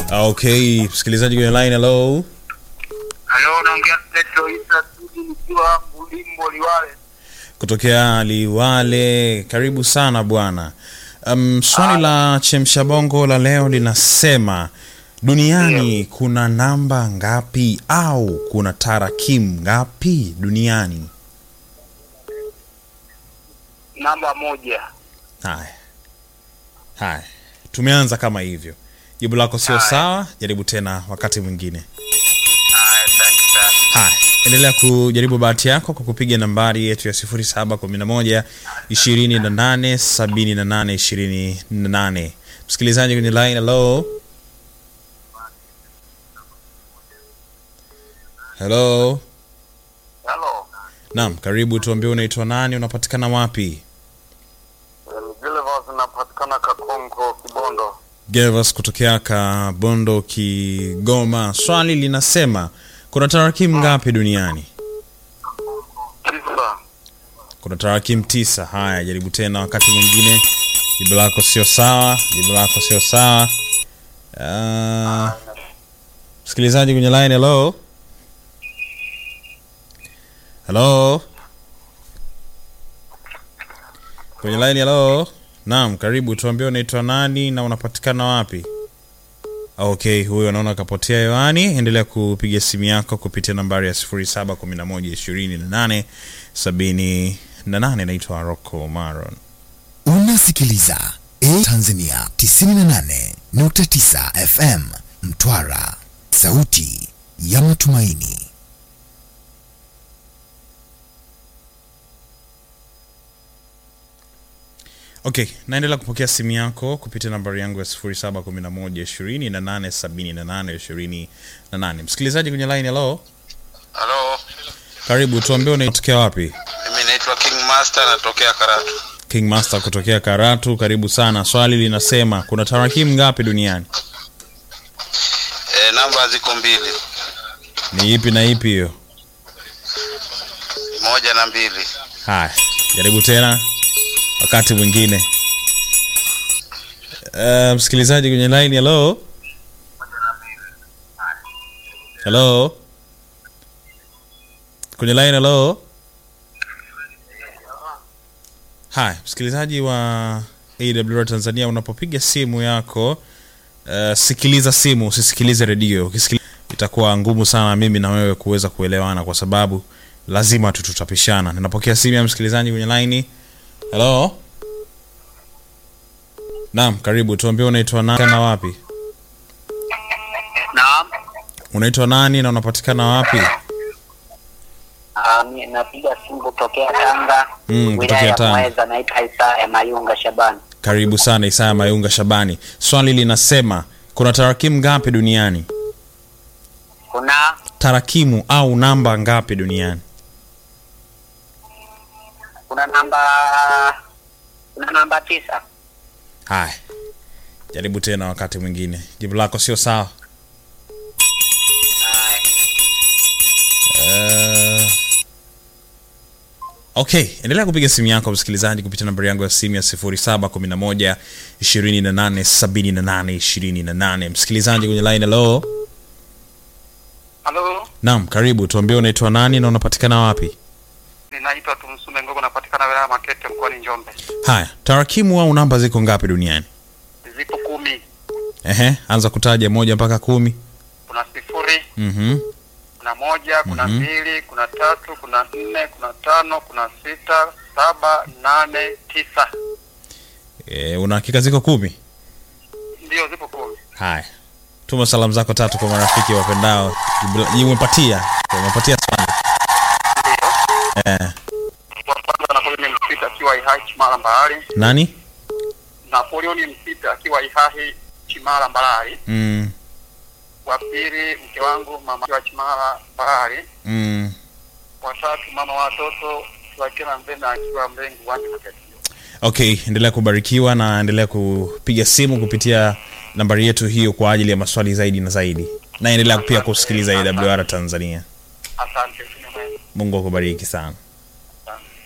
Okay, msikilizaji kwenye line, hello. Halo, naongea Petro Isa Sudi nikiwa Bulimbo Liwale. Kutokea Liwale, karibu sana bwana. Um, swali la chemsha bongo la leo linasema duniani kuna namba ngapi au kuna tarakimu ngapi duniani? Namba moja. Haya, haya, tumeanza kama hivyo. Jibu lako sio Haya. sawa, jaribu tena wakati mwingine. Haya, asante sana. Haya, endelea kujaribu bahati yako kwa kupiga nambari yetu ya 0711 28 78 28. Msikilizaji kwenye line, hello. Hello. Halo. Naam, karibu, tuambie unaitwa nani, unapatikana wapi? Vilevos napatikana Kakonko Kibondo. Gervas kutokea Kabondo, Kigoma. Swali linasema kuna tarakimu ngapi duniani? Tisa. kuna tarakimu tisa. Haya, jaribu tena wakati mwingine. Jibu lako sio sawa, jibu lako sio sawa. Ah, msikilizaji kwenye line, hello hello, kwenye line, hello. Naam, karibu, tuambie unaitwa nani na unapatikana wapi? Okay, huyo anaona akapotea hewani. Endelea kupiga simu yako kupitia nambari ya 0711 28 Naitwa Rocco Maron. Unasikiliza A Tanzania 98.9 FM Mtwara, sauti ya matumaini. Okay, naendelea kupokea simu yako kupitia nambari yangu ya 0711 28 Msikilizaji kwenye line, hello, Halo. karibu, tuambie unatokea wapi? Mimi naitwa King Master natokea Karatu. King Master kutokea Karatu, karibu sana. Swali linasema kuna tarakimu ngapi duniani? E, namba ziko mbili. Ni ipi na ipi hiyo? Moja na mbili. Haya, jaribu tena wakati mwingine. Uh, msikilizaji kwenye line, hello hello, kwenye line, hello. Haya, msikilizaji wa AWR Tanzania, unapopiga simu yako uh, sikiliza simu, usisikilize redio. Ukisikiliza itakuwa ngumu sana mimi na wewe kuweza kuelewana, kwa sababu lazima tu tutapishana. Ninapokea simu ya msikilizaji kwenye laini. Hello, naam, karibu. Tuambie unaitwa nani na wapi? Naam. Unaitwa nani na unapatikana wapi? Ah, mi napiga simu kutokea Tanga, Mm, wilaya kutokea ya Tanga. Mweza, naitwa Isaya Mayunga Shabani. Karibu sana Isaya Mayunga Shabani. Swali linasema kuna tarakimu ngapi duniani? Kuna Tarakimu au namba ngapi duniani? kuna namba kuna namba tisa. Haya, jaribu tena wakati mwingine. Jibu lako sio sawa. Uh, okay, endelea kupiga simu yako msikilizaji kupitia nambari yangu ya simu ya 0711 28 78 28. Msikilizaji kwenye line, hello. Halo. Naam, karibu. Tuambie unaitwa nani na unapatikana wapi? Ninaitwa Tumsume Ngogo napatikana wilaya ya Makete mkoani Njombe. Haya, tarakimu au namba ziko ngapi duniani? Zipo kumi. Ehe, anza kutaja moja mpaka kumi. Kuna sifuri, Mhm. kuna moja, kuna Mhm. mbili, kuna tatu, kuna nne, kuna tano, kuna sita, saba, nane, tisa. E, una hakika ziko kumi? Ndio zipo kumi. Haya, tuma salamu zako tatu kwa marafiki wapendao. Jibu- Umepatia, umepatia swali. Eh, Wa kwanza Napoleon Msita akiwa Ihai Chimala Mbalali. nani? Napoleon Msita akiwa Ihahi Chimala Mbalali. Mm, Wa pili mke wangu mama akiwa Chimala Mbalali. mm. Wa tatu mama wa watoto Wakena Mbena akiwa Mlengu Wandi Makete. Okay, endelea kubarikiwa na endelea kupiga simu kupitia nambari yetu hiyo kwa ajili ya maswali zaidi na zaidi, na endelea pia kusikiliza AWR Tanzania. Asante. Sinema. Mungu akubariki sana.